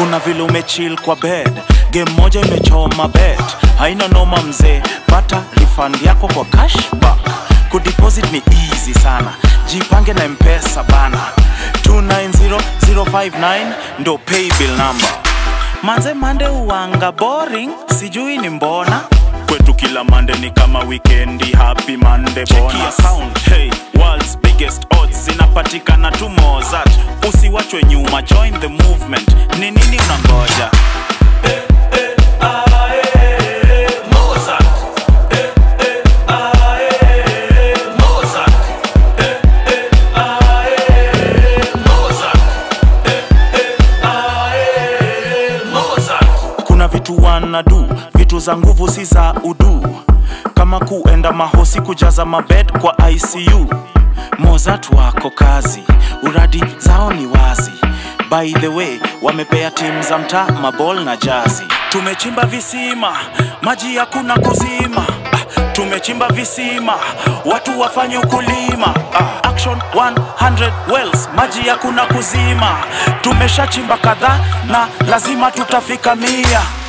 kuna vile umechill kwa bed game moja imechoma bet haina noma mzee pata refund yako kwa cashback kudeposit ni easy sana jipange na mpesa bana 290059 ndo paybill number manze mande uwanga boring sijui ni mbona kwetu kila mande ni kama wikendi happy mande bonus account hey world's biggest odds zinapatikana tu mozart usiwachwe nyuma join the movement ni nini unangoja kuna vitu wanadu vitu za nguvu si za udu kama kuenda mahosi kujaza mabed kwa icu mozart wako kazi uradi zao ni wazi by the way wamepea timu za mtaa mabol na jazi tumechimba visima maji hakuna kuzima Ah, tumechimba visima watu wafanye ukulima Ah, action 100 wells maji hakuna kuzima tumeshachimba kadhaa na lazima tutafika mia